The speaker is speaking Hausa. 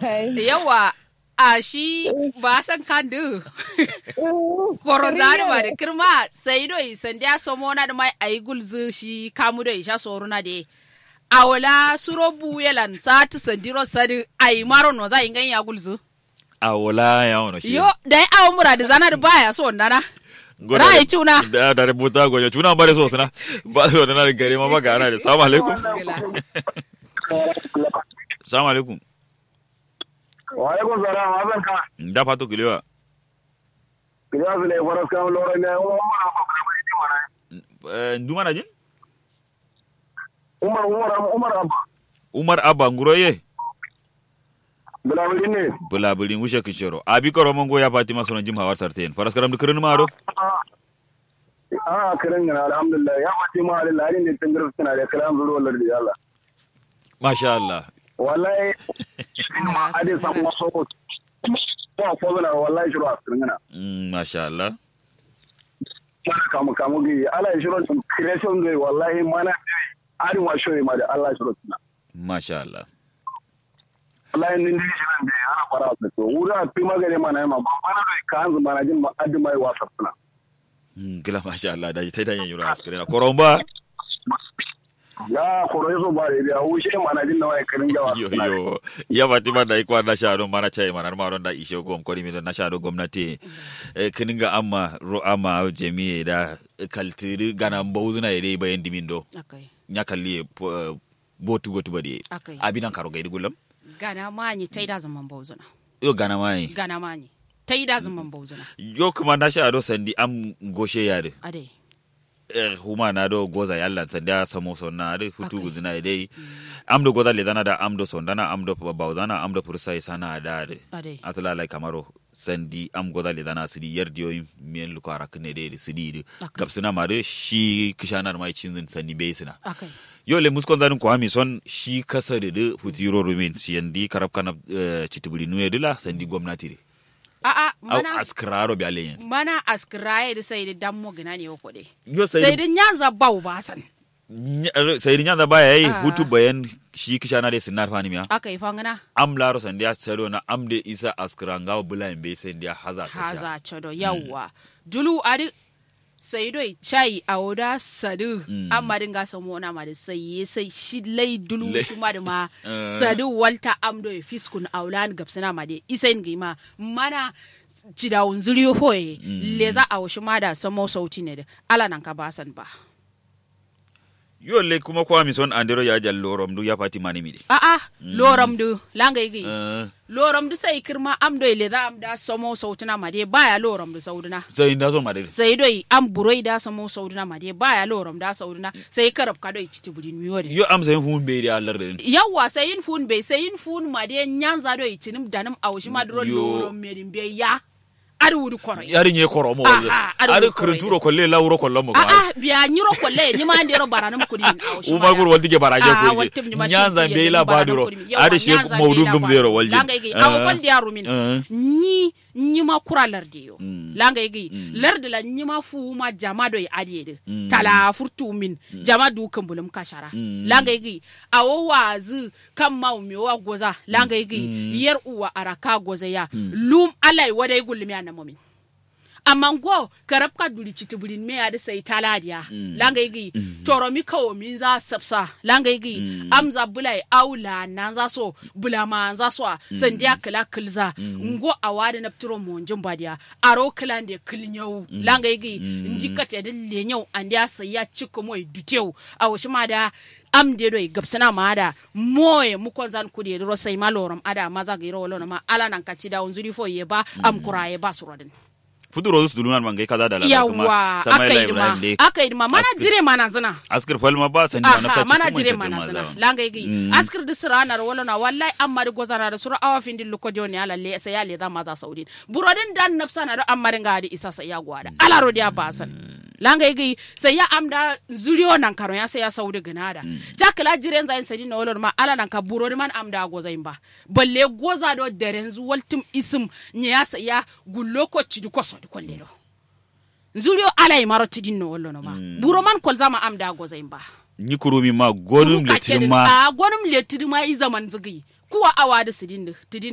yawa a shi ba san kandu koronzani ma da kirma sai doi sandiya somo na da mai ayi gulzu shi kamu doi sha soru na de awala suro buyelan sati sandiro sadi ayi maro no za ingan ya gulzu a wala ya wono shi yo dai awo mura da zana da baya so ndana Ngoda- Rai cuna. da da rubuta gonya cuna bare so sana ba so na da gare ma ba ga ana da assalamu alaikum assalamu alaikum Waalaikum salam, abin ka. da fato kilewa Kira su ne faras kan lura ne, Umar Abba kuma yi mana. Eh, nduma na jin Umar Umar Umar Abba. umar abba nguroye Bilabili ne. bulabulin wushe kishiro abi koro mongo ya fatima sono jim hawar sarten faras karam dukrin ma do Ah, kiran gana alhamdulillah. Ya fati ma alillah, harin da tangar suna da kiran zuru wallar da Allah. masha Allah Wallahi, ade samu wasu ko. Ko ko bana wallahi shiru a kiran gana. Mm, masha Allah Mana kamu kamu gi, ala shiru tun creation gai wallahi mana arin wa shoyi ma da Allah shiru tuna. masha Allah wallahi nin diri shirin da ana fara su to wuri a fi magani mana ma ba mana da ka hanzu mana jin ma addi mai wasa suna Mm, gila masha Allah da tai da yin yura askare na koromba ya koro yaso ba da ya wuce mana jin na wai kirin jawa yo yo ya fatima da ikwa na sha don mana chai mana ma don da ishe gom kori mi don na sha don gwamnati eh, kininga amma ro amma jami'i da kaltiri gana mbawuzuna ide bayan dimindo akai nya kalli eh, botu gotu badi akai abinan karo gaidi gulam gana manyi taida zaman bauzuna yo gana mai gana manyi taida zaman bauzuna yo kuma na sha do sandi am goshe yare ade er huma na do goza yalla sanda samo sonna de futu Okay. gudina dai am do goza le dana da am do sondana am do bauzana am do pursa sana da de ade atala lai kamaro sandi am goza le dana sidi yardiyo mien lu kara kne de sidi de Okay. kapsuna ma de shi kishanar mai cinzin sandi beisina akai yo le muskon zanin ko ami son shi kasa de de futiro rumin shi yandi karab kana uh, chitibuli nuye dila sandi gwamnati de a a au mana askraro bi aleyen mana askiraye da sai da dammo gina ne ko de yo sai da nyanza bau basan sai ni nyanda baya yi Ah. hutu bayan shi kishana de sinar fani miya akai fangana am laro sandiya sero na am de isa askranga bula imbe sandiya haza ta sha haza chodo yawwa dulu adi sai doi chai awoda sadu Mm. amma dinga samu na ma da sai sai shi lai dulu Lai. shi ma da ma Eh. sadu walta am doi fiskun aulan gapsana ma de isain gi ma mana cidawun zuriyo hoye leza a washi ma da samo sauti ne da ala nan ka basan ba yo le kuma ko ami son andero ya jal lorom du ya fati mani mi de a'a loram du langa yi Eh, loram du sai kirma am doi leza am da samo sauti na ma de baya loram du sauduna sai inda so ma de sai doi an buroi da samo sauduna ma dai baya loram da sauduna sai karab ka doi citi budin miyo de yo am sai hun be da Allah de yawa sai yin fun bai sai yin fun ma dai nyanza doi cinim danam awshi ma duro Yo. loram medin be ya ari wudu kore yari nye koromo Aha, ado ari wuri koro kuruturo kolle lawro kollo mo a a biya nyiro kolle ni ma ndero baranam kudin awshi uma gur waldi ke baraje Ah, ko waltim ni ma nyanza shi be yende la ni baranam baduro kudin. Yawa, ari she nyanza mawdum be la dum zero baduro. walji langa igi awo fal diaru min Eh. ni ni ma kura larde yo Mm. langa igi larde la ni ma fu ma jama do adi de Mm. tala furtu min jama du kan bulum kashara Mm. langa igi awo wazu kan ma mi wa goza langa igi yar uwa araka goza ya lum alai wadai gulmi anamomin amma go karab ka duri citi burin me ya da sai taladiya Mm. langa igi toro mi kawo min za sapsa langa igi Mm. amza bulai aula nan za so bula ma za so sandiya kala kilza ngo awade na ptiro monjin badiya aro kala de kilnyau langa igi Mm. ndika te de lenyau andiya sai ya cikko moy dutew awoshi ma da am de doy gabsana ma da moye mu ko zan kudi ro sai maloram ada maza giro wala ma ala nan kati da unzuri fo ye ba am kuraye ba surodin futuro su dulunan mangai kaza da lalata kuma yawa sama aka ila yi dima ibrahim de aka yi dima mana Askir. jire mana zina askir falma ba sandi ma na aha kaci mana kuma jire ita mana ma zina zawa. langa igi Mm. askir di siranar wala na wallahi amma di gozana da sura awa fin di luko joni ala le sai ya le da maza saudin burodin dan nafsa na da amma ringa di isa sai ya gwada ala rodi ya basan langa igi sai ya amda zuriyo nan karo ya sai ya saudi ganada jakala jiren zain sadi na wala ma ala nan ka burodi man amda gozain ba balle goza do derenzu waltim isim nya sai ya gullo ko cidi ko so di kollelo zulio ala e maro tidin no wollo no ma buro man kol zama am da goza imba ni kurumi ma gonum Kuru ka letir kedin- ma a gonum letir ma i zaman zigi kuwa awa da sidin da tidin